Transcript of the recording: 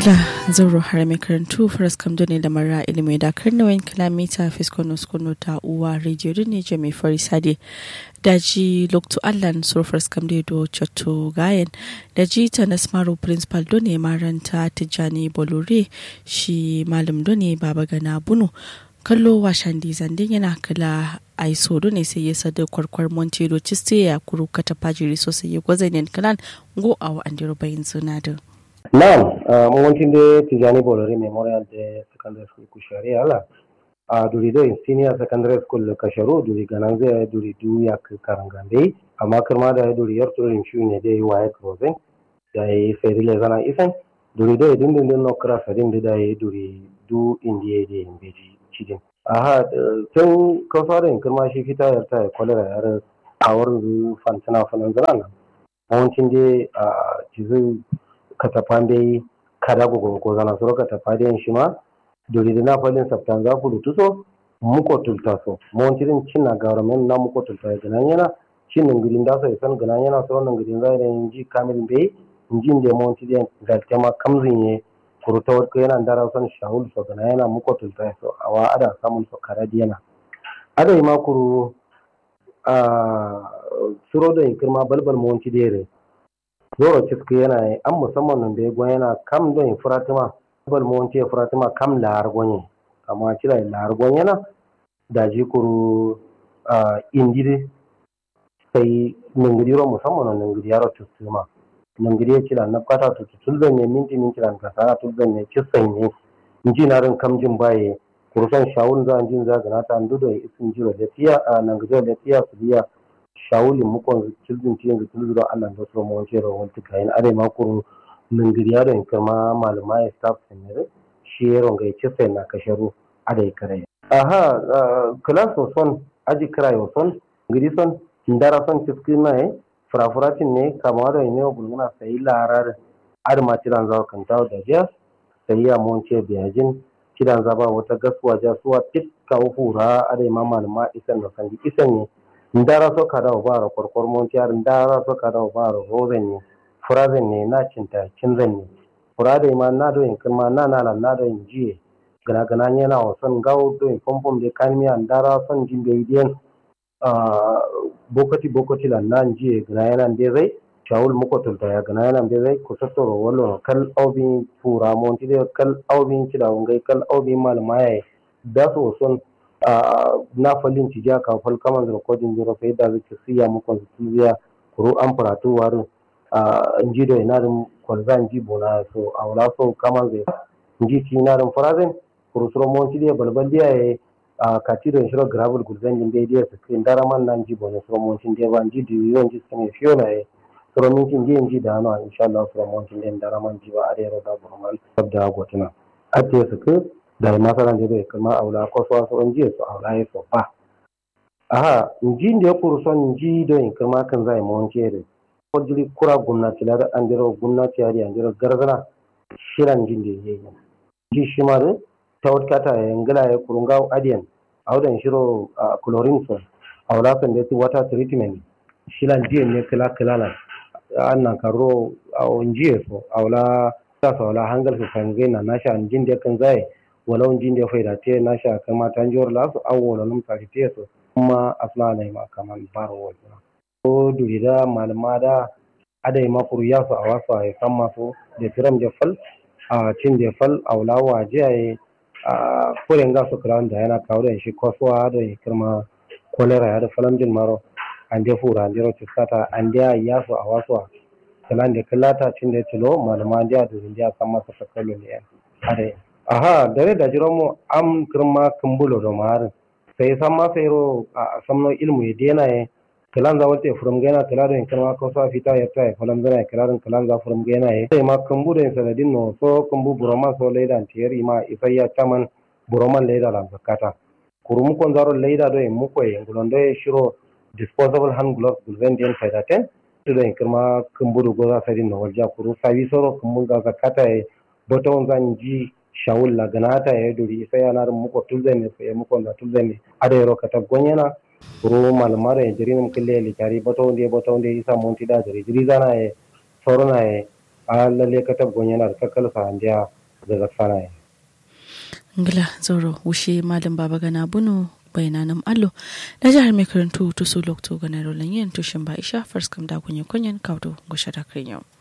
gila zauro har mai karantu faras kamdo ne da mara ilimi da karnawayin kilomita fiskono skono ta uwa rediyo ne je mai fari sade daji lokto allan sur faras kamdo do chato gayen daji ta nasmaro principal do ne maranta tijjani bolore shi malam do ne baba gana bunu kallo washan dizandin yana kala a sodo ne sai ya sada kwarkwar montero ciste ya kuru kata fajiri sosai ya gwazanin kalan go a wa'andiro bayin sunadin. Naam, uh, mwancin da Tijani Bolori Memorial de Secondary School Kushari ala. A duri do senior secondary school Kasharu duri ganan zai duri du ya karangande amma kirma da duri yar turin shi ne dai waye krozen da yi ferile zana isan duri do idin din no kra fadin da yi duri du indiye da beji cidin. Aha tun kafarin kirma shi fita yar ta kwalera yar awar fantana fanan zana. Mwancin da a cikin katafan dai kada gogo ko zana soro katafa dai shi ma dori da na falin sabtan za ku lutuso muko tulta so mon tirin cinna government na muko tulta ya ganan yana cin ngilin da so isan ganan yana so nan ngilin za da inji kamil be inji da mon tirin ga tema kamzin ye kuruta ko yana dara son shahul so ganan yana muko tulta so awa ada samun so karadi yana ada ma kuru a suro da kirma balbal mon tidere zoro ciski yana yi an musamman nan da ya gwan yana kam don furatima bal mu wance furatima kam lahar gwanye amma cira lahar gwanye na da ji kuru indiri sai ningiri ro musamman nan ningiri yaro tustuma ningiri ya cira na kata tutu tulzan ne minti min cira ka sana tulzan ne kisan ne inji na rin kam jin baye kurusan shawun za jin za gana ta ndu da isin jiro da tiya a ningiri da tiya su biya shawulin mukon cilgin ciyen ga tulzuro Allah da su mu wace rawar tuka yin are makuru ningiriya da kirma malama ya staff senere shi ya ronga ya sai na kasharu ada ya kare aha class son aji kira yo son ngiri son ndara son ciski na e furafuratin ne kama da ne bulguna sai larar ar ma tiran zawa kan tawo da jiya sai ya mun ce biyajin kidan zaba wata gasuwa jasuwa tikka hura are ma malama isan da sanji isan ne ndara so kada o baro korkor montiyar ndara so kada o baro rozen ne furazen ne na cinta cinzan ne furade ma na do in kuma na na na do in jiye gana gana ne na wasan gawo do in pompom de kanmiya ndara son jimbe idiyan bokati bokati la nan jiye gana yana de zai shawul muko tulta ya gana yana de zai ku sassoro wallo kal aubin fura monti de kal aubin cida ngai kal aubin malama yayi da so son na falin ci ja kan fal kaman da kodin jiro sai da zai siya mu kon siya kuro an faratu warin inji da ina dum kwalzan ji bona so awla so kaman zai inji ci ina dum farazen kuro suro mon ci dia balbal dia e kati da shiro gravel gulzan din dai dia su kin daraman nan ji bona suro mon ci dia ban ji di yon ji sene fiona e suro min ci ji ji da no insha Allah suro mon ci din daraman ji ba are ro da burmal sabda gotuna ate su ke da masaran da bai kama aula ko so so jiya su aula ya so fa aha inji da ya kuru son inji da in kama kan zai mu wanke da ko jiri kura gwamnati da an jira gwamnati ya an jira garzana shiran jin da yayi ji shi ma da ta wata ta yangala ya kurunga adiyan audan shiro chlorine so aula kan da water treatment shiran jiya ne kala kala na annan karo a jiya so aula ta saula hangal su fangai na nasha jin da kan zai walau jin da faida te na sha kai mata jor la su awo na num tari te so kuma asla ne ma kaman baro wajina ko durida malama da adai ma kuru ya su a wasu a san masu da tiram da fal a cin da fal a wula waje a a kuren ga su kira da yana kawo da shi kwasuwa da ya kirma kolera ya da falan din maro an da fura an da rotu sata an da ya su a wasu a kalan da kallata cin da tilo malama da da da san masa sakalo ne adai aha dare da jiran mu am kirma kumbulo do marin sai san ma sai ro a samno ilmu ya dena ye kalan za walte furum gena kala do kirma ko sa fita ya ta falan zana kalan kalan za furum gena ye sai ma kumbu da sanadin no so kumbu buroma so leida tiyari ma isayya chaman buroman leida lan zakata kurum kon zaro leida do mu ko ye ngulon do shiro disposable hand gloves gulven den faida ten to do kirma kumbu do go za sadin no walja kuru sabi soro kumbu ga zakata ye boton zan ji shawul la ganata ya duri sai yana da muko tulzane sai muko da tulzane ada yaro kata gonyana ro malmara ya jiri nam kille li kari bato ndi bato ndi isa monti da jiri jiri zana ya sorona ya a lalle kata gonyana da kakkala sa andiya daga fara ngila zoro wushe malam baba gana bunu bayananam allo na jihar mai karantu to su lokto ganar yin tushin ba isha first kam da kunye kunyen kaudo gushe da yau